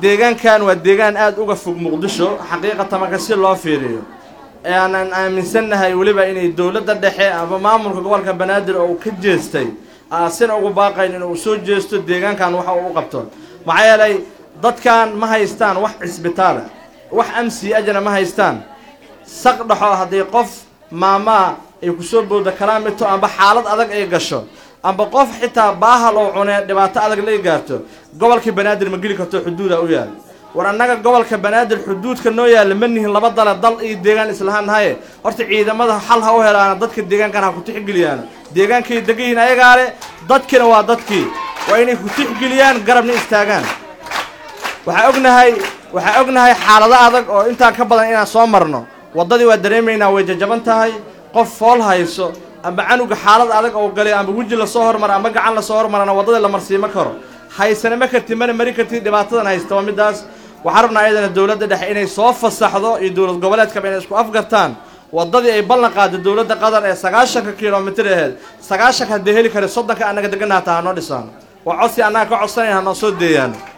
deegaankan waa deegaan aada uga fog muqdisho xaqiiqatan marka si loo fiiriyo ee aanan aaminsannahay weliba inay dowladda dhexe ama maamulka gobolka banaadir oo uu ka jeestay aasina ugu baaqayn inuu soo jeesto deegaankan waxa uu u qabto maxaa yeelay dadkan ma haystaan wax cisbitaala wax amsi ajana ma haystaan saq dhaxo haddii qof maamaa ay kusoo booda kalaamito amba xaalad adag ay gasho amba qof xitaa baahal oo cunee dhibaato adag la gaarto gobolka banaadir ma geli karto xuduuda u yaal war annaga gobolka banaadir xuduudka noo yaalla ma nihin laba dale dal iyo deegaan islahaan haye horta ciidamada xal ha u helaana dadka deegaankan ha ku tixgeliyaan deegaankay degan yihiin ayagaa le dadkina waa dadkii waa inay ku tixgeliyaan garabna istaagaan waxaa ognahay waxaa ognahay xaalado adag oo intaa ka badan inaan soo marno waddadii waa dareemaynaa way jajaban tahay qof fool hayso amba canuga xaalad adag oo galay amba weji lasoo hormara amba gacan lasoo hormarana waddadii la marsiima karo haysana ma kartid mana mari kartid dhibaatadan haysta waa middaas waxaan rabnaa ayadana dowladda dhexe inay soo fasaxdo iyo dowlad goboleedkaba inay isku afgartaan waddadii ay ballan qaada dowladda qatar ee sagaashanka kilomitir aheyd sagaashanka haddii heli kara soddonka annaga degana hataa hanoo dhisaan waa codsi annaga ka codsanayn hanoo soo deeyaan